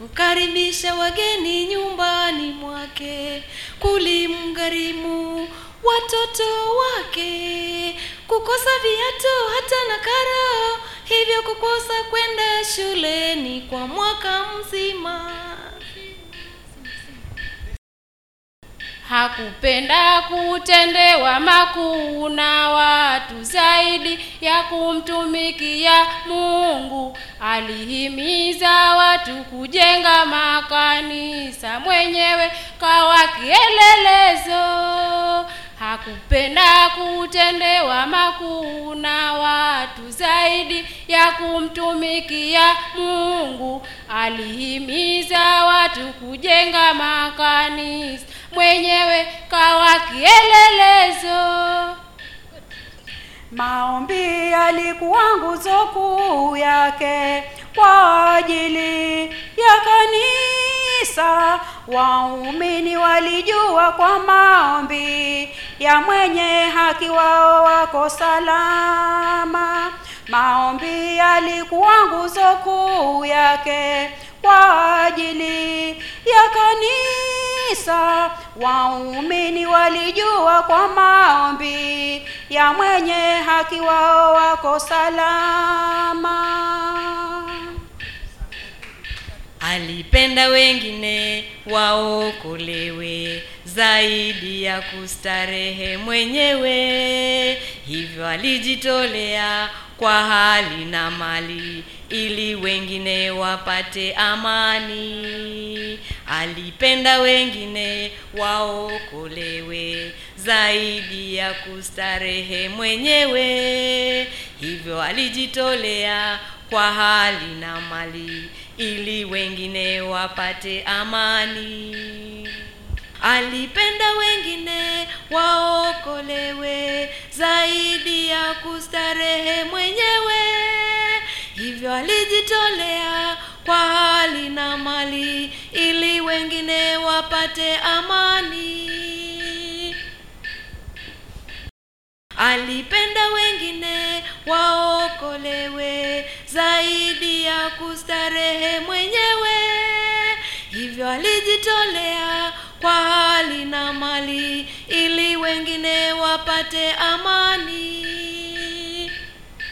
kukaribisha wageni nyumbani mwake, kulimgharimu watoto wake, kukosa viatu hata na karo, hivyo kukosa kwenda shuleni kwa mwaka mzima. Hakupenda kutendewa makuu na watu zaidi ya kumtumikia Mungu. Alihimiza watu kujenga makanisa, mwenyewe kawa kielelezo. Hakupenda kutendewa makuu na watu zaidi ya kumtumikia Mungu. Alihimiza watu kujenga makanisa, mwenyewe kawa kielelezo. Maombi yalikuwa nguzo kuu yake kwa ajili ya kanisa. Waumini walijua kwa maombi ya mwenye haki wao wako salama. Maombi yalikuwa nguzo kuu yake kwa ajili ya kanisa. Waumini walijua kwa maombi ya mwenye haki wao wako salama. Alipenda wengine waokolewe zaidi ya kustarehe mwenyewe, hivyo alijitolea kwa hali na mali ili wengine wapate amani. Alipenda wengine waokolewe zaidi ya kustarehe mwenyewe, hivyo alijitolea kwa hali na mali ili wengine wapate amani. Alipenda wengine waokolewe zaidi ya kustarehe mwenyewe, hivyo alijitolea kwa hali na mali ili wengine wapate amani. Alipenda wengine waokolewe zaidi ya kustarehe mwenyewe, hivyo alijitolea kwa hali na mali ili wengine wapate amani.